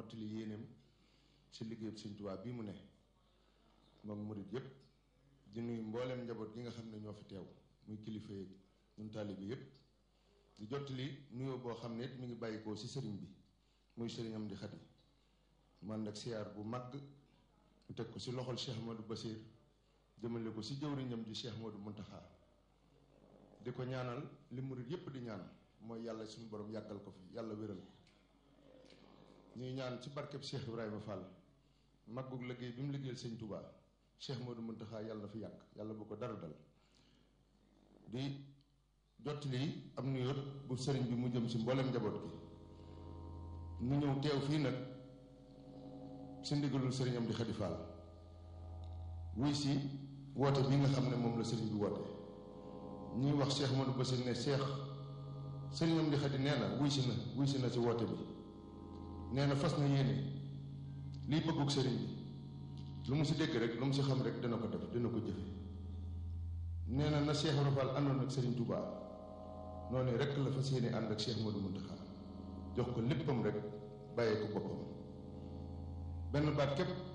mottali yéeneem ci liggéeyub Sëñ Tuubaa bii mu ne moom murit yépp di nuyu mbooleem njaboot gi nga xam ne ñoo fi teew muy kilifa yeeg ñun taalibe yépp di jottali nuyoo boo xam ne it mi ngi bàyyikoo ci sëriñ bi muy sëriñam di xati man ak siyaar bu mag ñu teg ko ci loxol Cheikh Modou Basir jëmale ko ci jëwriñam di Cheikh Modou Muntaxa di ko ñaanal li murit yépp di ñaan mooy yàlla suñu borom yàggal ko fi yàlla wéral ko ñuy ñaan ci barkeb Cheikh Ibrahima Fall maggug liggéey bi mu liggéeyal sëñ Touba Cheikh Modou Muntaxa yàlla na fi yàgg yàlla bu ko dara dal di jottali am nuyoo bu sëriñ bi mu jëm ci mboolem njaboot gi ñu ñëw teew fii nag ci ndigalul sëriñam di Xadi Fall wuy si woote bi nga xam ne moom la sëriñ bi woote ñuy wax Cheikh Modou Bassir ne Cheikh sëriñam di Xadi nee na wuy si na wuy si na ci woote bi nee na fas na yéene liy bëggug sëriñ bi lu mu si dégg rek lu mu si xam rek dina ko def dina ko jëfe nee na na Cheikh Rafal àndoon ak sëriñ Touba noonu rek la fas yéene ànd ak Cheikh Modou Mountakha jox ko léppam rek bàyyee ko boppam benn baat képp